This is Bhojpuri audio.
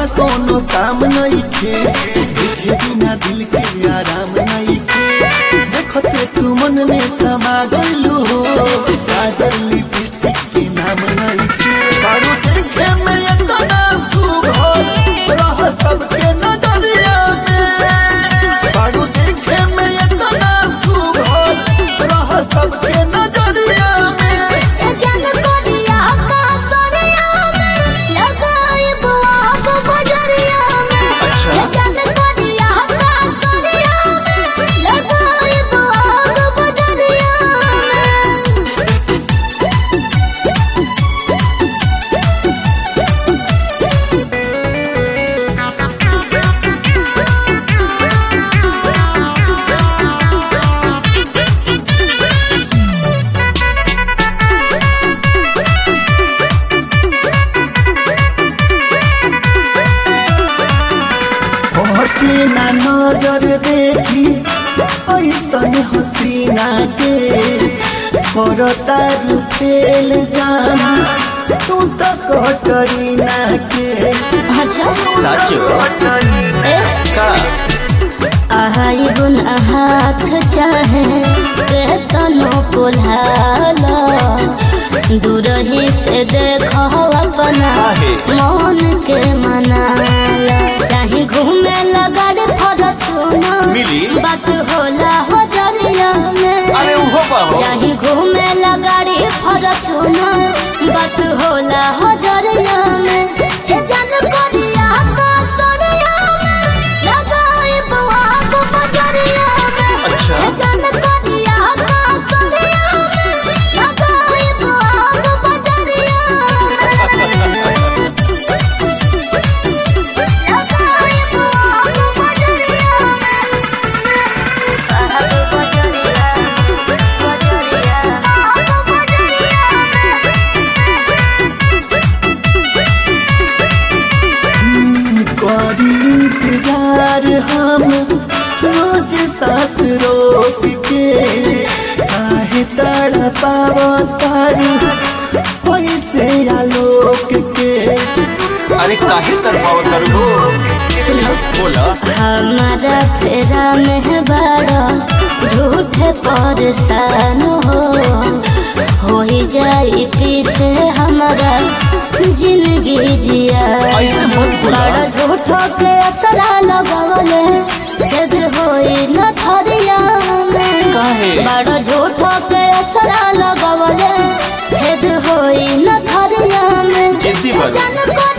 कोनो काम नहीं खे देखे बिना दिल के आराम नहीं खे देखते तू मन में समा गइलू हो काजल लिपस्टिक के नाम नहीं खे बारू देखे में इतना सुघर रह सबके नजरिया में बारू देखे में इतना सुघर रह सबके नजरिया में ए जन कोरिया का सोरिया में लगाई बुआब बजरिया में ए जन कोरिया का सोरिया में लगाई बुआब बजरिया में हटे ना नजर देखी ऐसन हसीना के करता फेल जान तू तो कटरी ना के अच्छा सच ए का आहाई गुन हाथ चाहे के तनो कोल्हाला दूरही से देखो अपना काहे? मन के मनाला चाहे घूमे लगा रे फरचुना मिली? बात होला हो जरिया में अरे उहो बाहो चाहे घूमे लगा रे फरचुना बात होला हो जरिया में हे जन कोरिया का सोरिया में लगाई बुआ को बजरिया में अच्छा। हे जन कोरिया का सोरिया में लगाई बुआ को बजरिया में लगाई बुआ को बजरिया करी इंतजार हम रोज सांस रोक के काहे तड़ पाव तारू पैसे आलोक के अरे काहे तरपाव कर हो सुनो बोला हमारा फेरा में बड़ा झूठ परेशान हो हो ही जाई पीछे हमारा जिंदगी जिया ऐसे मत बोला। बड़ा झूठो के असरा लगवले छेद होई न थरिया में काहे? बड़ा झूठो के असरा लगवले छेद होई न थरिया में जिद्दी बन। जन को